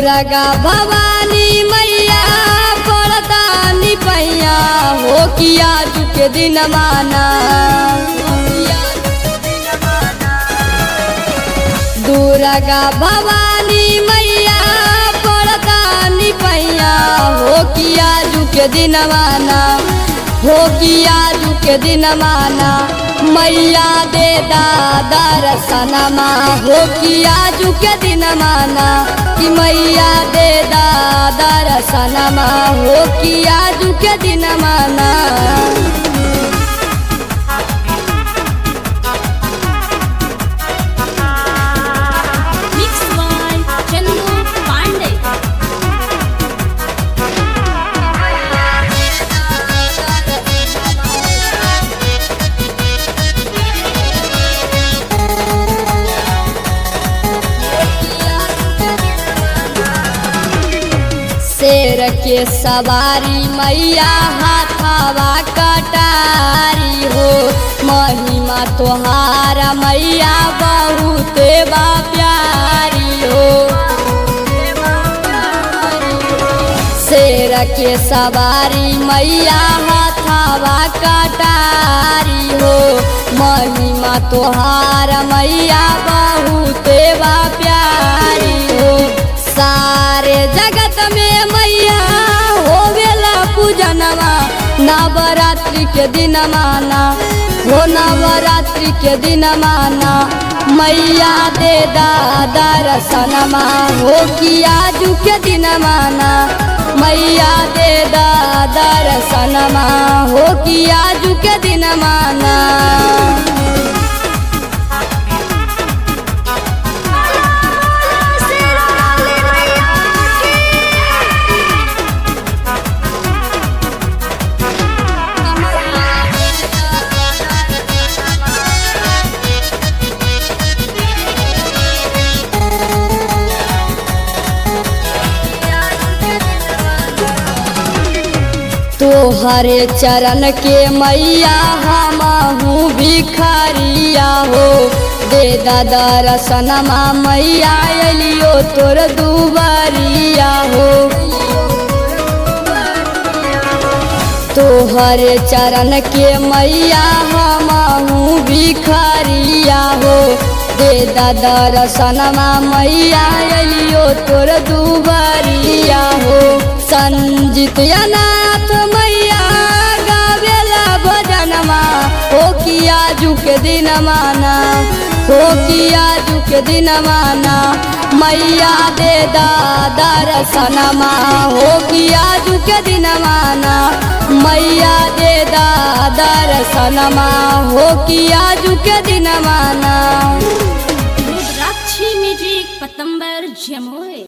दुर्गा भवानी मैया पड़तानी पैया हो किया के दिन माना दुर्गा भवानी मैया पड़तानी पैया हो किया के दिन माना हो किया के दिन माना मैया दे दर्शनमा हो किया के दिन माना कि मैया दे दर्शनमा हो किया के दिन माना Mixed by Chandu Pandey. शेर के सवारी मैया हाथावा कटारी हो महिमा तोहारा मैया बहुत बा प्यारी हो शेर के सवारी मैया हाथावा कटारी हो महिमा तोहारा मैया बहुत बा प्यारी हो सारे जगत में मैया होवेला पूजनवा नवरात्रि के दिन माना हो नवरात्रि के दिन माना मैया दे दर्शनमा हो किया के दिन माना मैया दे दर्शनमा हो किया के दिन माना तोहरे चरण के मैया हमहू भिखारिया हो दे दर्शनमा मैया एलियो तोर दुबरिया हो तोहरे चरण के मैया हमहू भिखारिया हो दे दर्शनमा मैया एलियो तोर दुबरिया हो संजित अनाथ मैया गावेला भजनमा हो किया के दिन माना हो किया के दिन माना मैया दे दर्शनमा हो किया के दिन माना मैया दे दर्शनमा हो किया के दिन माना Rudrakshi Music Patambar Jamoy.